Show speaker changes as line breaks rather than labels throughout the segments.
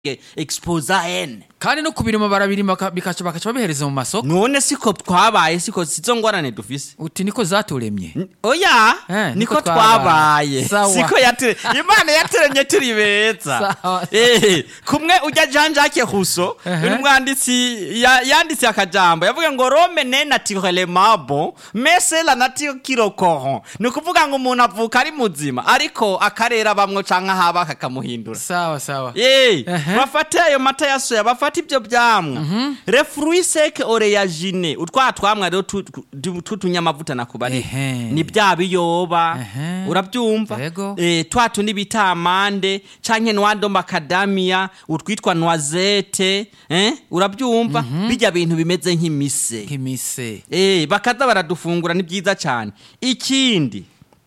exposa n
kandi no kubirima barabirima baka- bikaca bakaca babihereza mu masoko
none siko twabaye siko sizo ngorane dufise
uti niko zaturemye
oya
Eh,
niko
niko
twabaye
twabaye. Sawa.
siko yate imana yaturemye turi beza
Sawa.
Eh, kumwe ujya jean jacques rousseau
Ehe.
uyu mwanditsi ya- yanditse akajambo yavuga ngo rome ne naturellement bon mais c'est la nature qui le corrompt ni ukuvuga ngo umuntu avuka ari muzima ariko akarera bamwe canke ahaba kakamuhindura
sawa sawa
Ye,
Ehe.
bafate ayo mata ya soya bafate ibyo byamwa le fruit sec oreyagine utwa twamwa rero tu- tu- tw'utunyamavuta nakubari
Ehe.
ni bya biyoba
Ehe.
urabyumva
Yego.
eh, twa tundi bita amande canke nwando macadamia utwitwa noisette eh? urabyumva bijya bintu bimeze nk'imise
nk'imise
Eh, bakaza baradufungura ni byiza cyane ikindi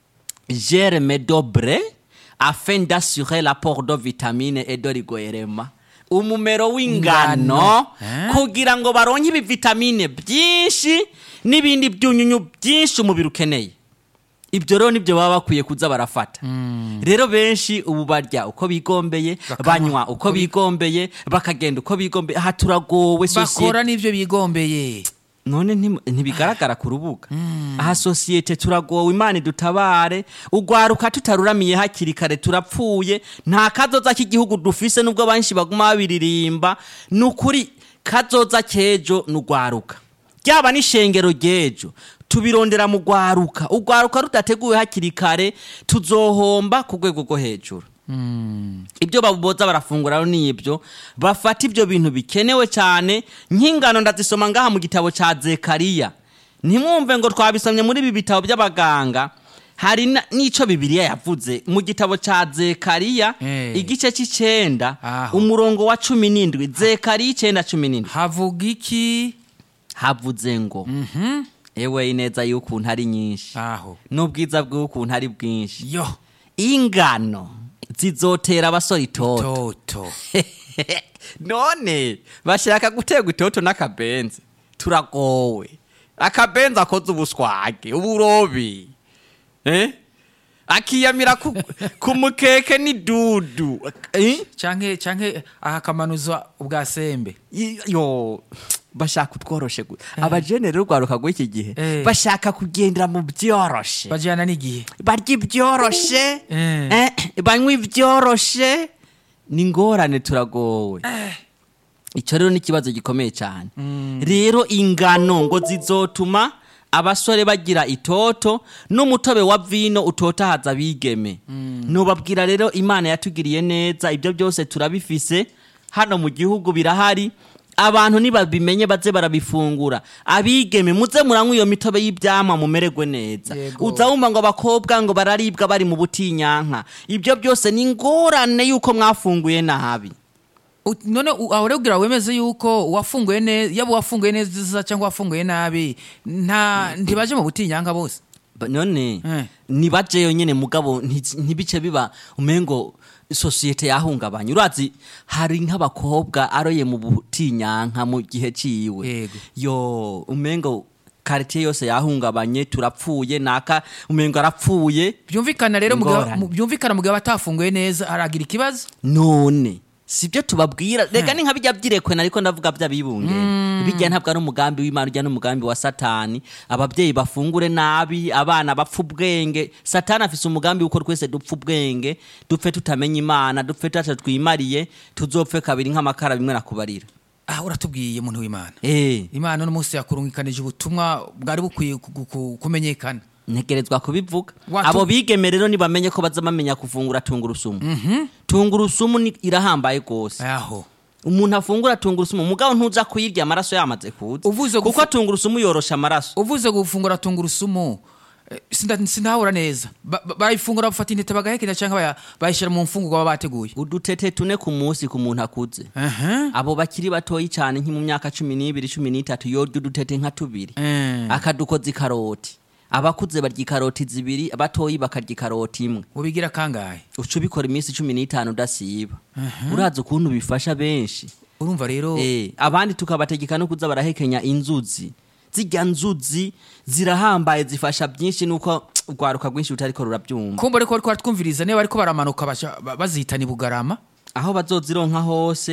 germe dobre afin d'assurer l'apport de vitamine et de rigoerema umumero w'ingano
Ingano, eh?
kugira ngo baronke ibivitamine byinshi n'ibindi byunyunyu byinshi umubiri ukeneye ibyo rero nibyo baba bakwiye kuza barafata rero benshi ubu barya uko bigombeye
Bakanywa
banywa uko bigombeye bakagenda uko bigombeye aha turagowe sosiyete
bakora n'ibyo bigombeye
none ntimu- ntibigaragara ku rubuga aha sosiyete turagowe imana idutabare ugwaruka tutaruramiye hakiri kare turapfuye nta kazoza k'igihugu dufise nubwo benshi baguma babiririmba ni ukuri kazoza k'ejo ni ugwaruka ryaba n'ishengero ry'ejo tubirondera mu gwaruka ugwaruka rudateguwe hakiri kare tuzohomba ku rwego rwo hejuru ibyo baboza barafungura rero ni ibyo bafata ibyo bintu bikenewe cyane nk'ingano ndazisoma ngaha mu gitabo cya zekariya ntimwumve ngo twabisomye muri ibi bitabo by'abaganga hari na- n'ico bibiliya yavuze mu gitabo cya zekariya
Eh.
igice cy'icenda
Aho.
umurongo wa cumi n'indwi zekariya icenda cumi n'indwi
havuga iki
havuze ngo ewe ineza y'ukuntu ari nyinshi
aho
n'ubwiza bw'ukuntu ari bwinshi
yo
ingano zizotera abasore itoto
toto
none bashaka guterwa itoto n'akabenzi turagowe akabenzi akoze ubuswage uburobi eh? akiyamira ku, ku mukeke n'idudu eh?
canke canke akakamanuza ubwa sembe
I- yo bashaka utworoshe gu- abajene rero urwaruka rw'iki gihe
Eh.
bashaka kugendera mu byoroshe
bajyana n'igihe
barya ibyoroshe
Eh.
eh, banywa ibyoroshe ni ingorane turagowe icyo rero ni ikibazo gikomeye cyane rero ingano ngo zizotuma abasore bagira itoto n'umutobe wa vino utotahaza abigeme nubabwira rero imana yatugiriye neza ibyo byose turabifise hano mu gihugu birahari abantu nibabimenye baze barabifungura abigeme muze muranywa iyo mitobe y'ibyamwa mumererwe neza
Yego.
uza wumva ngo abakobwa ngo bararibwa bari mu butinyanka ibyo byose ni ingorane y'uko mwafunguye nabi
U- none u- aho rero kugira wemeze yuko wafunguye neza yaba wafunguye neza cyangwa wafunguye nabi nta ntibaje mu butinyanka bose
Ba- none
Eh.
nibajeyo nyene mugabo nti- ntibice biba umengo sosiyete yahungabanye urazi hari nk'abakobwa aroye mu butinyanka mu gihe ciwe
Yego.
yo umengo karitiye yose yahungabanye turapfuye naka umengo arapfuye
byumvikana rero mu gihe-
Ingorane.
mu- byumvikana mu gihe batafunguye neza aragira ikibazo
none sibyo tubabwira rega ni nka bijya byirekwe nariko ndavuga by'abibunge bijya ntabwo ari umugambi w'imana ujya n'umugambi wa satani ababyeyi bafungure nabi abana bapfa ubwenge satani afise umugambi w'uko twese dupfa ubwenge dupfe tutamenya imana dupfe tutaco twimariye tuzopfe kabiri nk'amakara bimwe nakubarira
ah uratubwiye muntu w'imana
eh
imana uno munsi yakurungikanije ubutumwa bwari bukwiye ku- ku- ku- kumenyekana
ntegerezwa kubivuga
Watu-
abo bigeme rero nibamenye ko baza bamenya kuvungura tungurusumu tungurusumu ni- irahambaye rwose
aho
umuntu afungura tungurusumu mugabo ntuza kuyirya amaraso yamaze kuza
Uvuze
kuko
gufu-
tungurusumu yorosha amaraso
uvuze gufungura tungurusumu eh, sinda- sindahura neza Ba- ba- barayifungura bafata intete bagahekenya cyangwa baya- bayishyira mu mfungurwa baba bateguye
udutete tune ku munsi ku muntu akuze
Aha.
abo bakiri batoyi cyane nki mu myaka cumi n'ibiri cumi n'itatu yorya udutete nka tubiri
Eh.
akadukoza ikaroti abakuze barya ikaroti zibiri abatoyi bakarya ikaroti imwe
ubigira kangahe
uca ubikora iminsi cumi n'itanu udasiba urazi ukuntu bifasha benshi
urumva rero
Eh, abandi tukabategeka no kuza barahekenya inzuzi zirya nzuzi zirahambaye zifasha byinshi nuko urwaruka rwinshi rutariko rurabyumva
kumva ariko bariko baratwumviriza niba bariko baramanuka baca- ba- bazihitana i bugarama
aho bazozironka hose